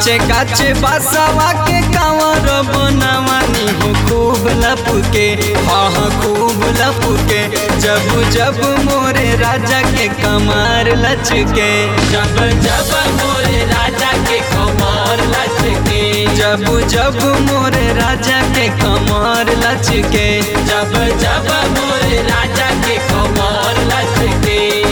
काचे काचे बासवा के कांवर बनवानी हो खूब लपुके हाँ हाँ खूब लपुके जब जब मोरे राजा के कमर लचके जब जब मोरे राजा के कमर लचके जब जब मोरे राजा के कमर लचके जब जब मोरे राजा के कमर लचके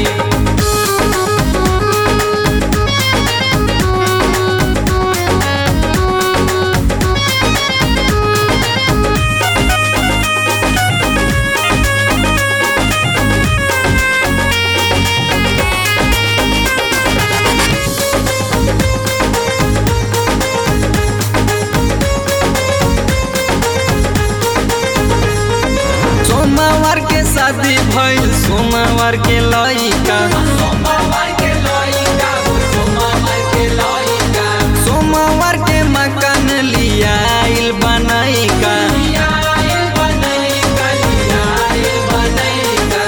सोमवार के शादी भइल सोमवार के लइका सोमवार के लइका हो सोमवार के लइका सोमवार के मकान लियाइल बनैका लियाइल बनैका लियाइल बनैका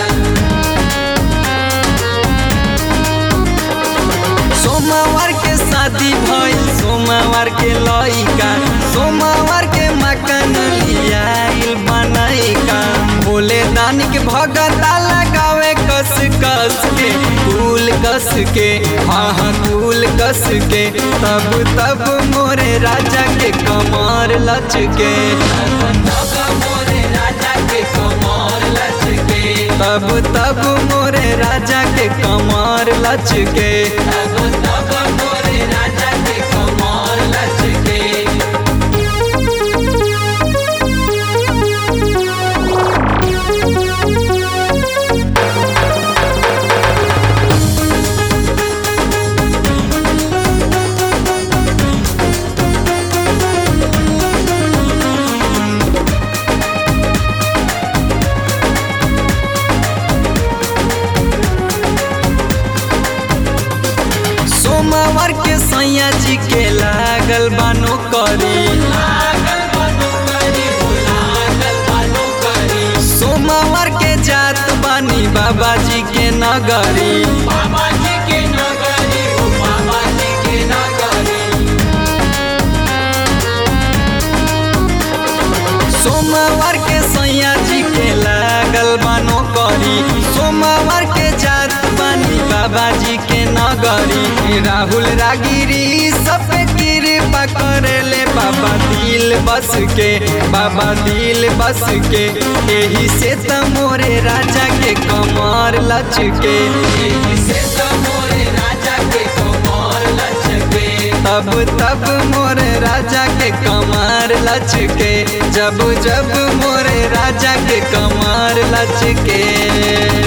सोमवार के शादी भइल सोमवार के लइका सोमवार के मकान लियाइल बनैका भोले दानी के भगता लगावे कस कस के कुल कस के हाँ हाँ कुल कस के तब तब मोरे राजा के कमर लचके तब मोरे राजा के कमर लचके तब तब मोरे राजा के कमर लचके तब तब मोरे राजा के कमर लचके सोमवार के सैया जी के लागल बानो करी लागल बानो करी हो लागल बानो करी सोमवार के जात बानी बाबा जी के नगरी बाबा जी के नगरी हो बाबा जी के नगरी सोमवार के सैया जी के लागल बानो करी सोमवार के जात बानी बाबा जी के नगरी राहुल रागिरी सब पे कृपा करेले बाबा दिल बस के बाबा दिल बस के यही से त मोरे राजा के कमर लचके एही से तो मोरे राजा के कमर लचके तब तब मोरे राजा के कमर लचके जब जब मोरे राजा के कमर लचके